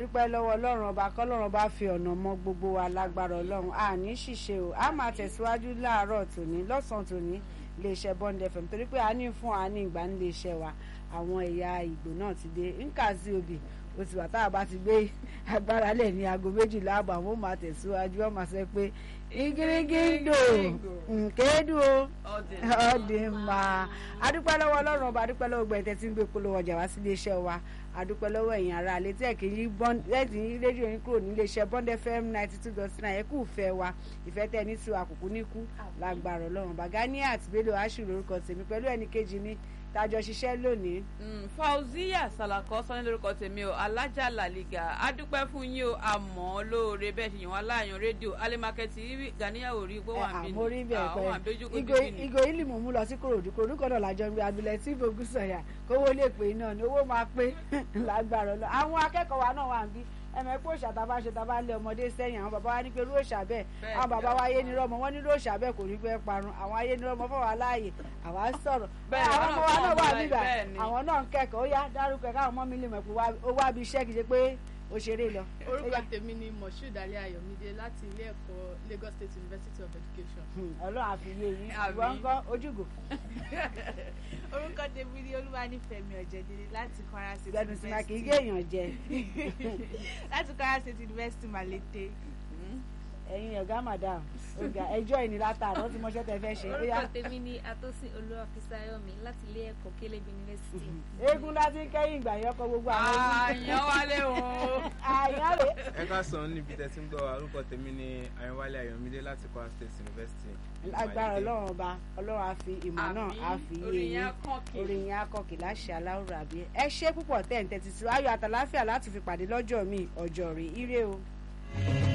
adúpẹ́ lọ́wọ́ ọlọ́run ọba kọ́lọ́run ọba fi ọ̀nà mọ gbogbo wa lágbára ọlọ́run àní ṣìṣe o a máa tẹ̀síwájú láàárọ̀ tòní lọ́sàn-án tòní iléeṣẹ́ Bond FM torí pé a ní fún a ní ìgbà nílé iṣẹ́ wa àwọn ẹ̀yà ìgbò náà ti dé nkazi obì ó ti wà tá a bá ti gbé agbára lẹ̀ ní aago méjìlá àbọ̀ àwọn ò máa tẹ̀síwájú wọ́n máa sọ pé igirigindo nkédu o ọdẹ máa adúpẹ́ lọ́wọ́ ọlọ́run ọba adúpẹ́ lọ́wọ́ gbẹ̀tẹ̀ tí ń gbé polówó ọjà wá sí iléeṣẹ́ wa adúpẹ́ lọ́wọ́ ẹ̀yin ará alẹ́ tí ẹ̀ kì í yí rédíò yín kúrò nílé iṣẹ́ Bond FM ninety two dot nine ẹ̀kú ìfẹ́ wa ìfẹ́ tẹ̀ ní tiwa àkùkù níkú lágbára ọlọ́run Bàgání àti Bello aṣù lórúkọ tèmi pẹ̀lú ẹnì kejì mi tájọ ṣiṣẹ́ lónìí. Fauziya Salako sọ́ni lórúkọ tèmi o alájà làlìgà adúpẹ́ fún yín o àmọ́ lóore bẹ́ẹ̀ ṣe yàn wá láàyàn rédíò alimakẹ́tì ganiyawo rí gbọ́ wà mí àmọ́ rí bẹ́ẹ̀ pẹ́ ìgò ìlì mú mú lọ sí kòròdú kòròdú kan náà lájọ ń gbé abilẹ̀ tí ìfowópamọ́ sọ̀yà kówó lè pè iná ni owó máa pé lágbára lọ àwọn akẹ́kọ̀ọ́ wa náà wà ń bí ẹmẹ pé òòṣà tá a bá ṣe tá a bá lé ọmọdé sẹ́yìn àwọn bàbá wa ní pé irú òòṣà bẹ́ẹ̀ àwọn bàbá wa ayé ni rọmọ wọn ní irú òòṣà bẹ́ẹ̀ kò ní pẹ́ parun àwọn ayé ni rọmọ fọwọ́ aláàyè àwa sọ̀rọ̀ àwọn ọmọ wa náà wà nígbà àwọn náà ń kẹ́kọ̀ọ́ ó yá dárúkọ ẹ̀ káwọn ọmọ mi lè mọ̀ pé ó wá bí iṣẹ́ kìí ṣe pé ó ṣeré lọ. orúkọ tèmi ni moshood ali ayọ̀mídé láti ilé ẹ̀kọ́ Lagos State University of Education. Ọlọ́run àfiyé yín ìwọ ń kọ́ ojúgò. orúkọ tèmi ni olúwanífẹ̀mí ọ̀jẹ̀dẹ̀dẹ̀ láti Kwara State gbẹdùn sí máa kì í gé èèyàn jẹ. láti Kwara State University Malete. ẹ̀yin ọ̀gá madam ọ̀gá ẹjọ́ ìní látàrọ tí mo ṣe tẹ fẹ́ ṣe. orúkọ tèmi ni atọ́sí olúwàfíṣàyọ̀mí láti ilé ẹ̀kọ́ Caleb University. eégún láti kẹ́yìn ìgbà yẹn kọ gbogbo àwọn eégún. àyàn wálé o. àyàn rè. ẹ ká sàn níbi tẹ́tí ń gbọ́ orúkọ tèmi ni Ayọ̀wálé Ayọ̀mídé láti Kwara State University. agbára ọlọ́run ọba ọlọ́run á fi ìmọ̀ náà á fi yé orin yín yẹn kọ́kì. orin yẹn akọkì láṣẹ aláwùrọ̀ àbí ẹ ṣe púpọ̀ tẹ̀ ń tẹ́tí sí ayọ̀ àtàláfíà láti fi pàdé lọ́jọ́ mi ọjọ́ rè ire o.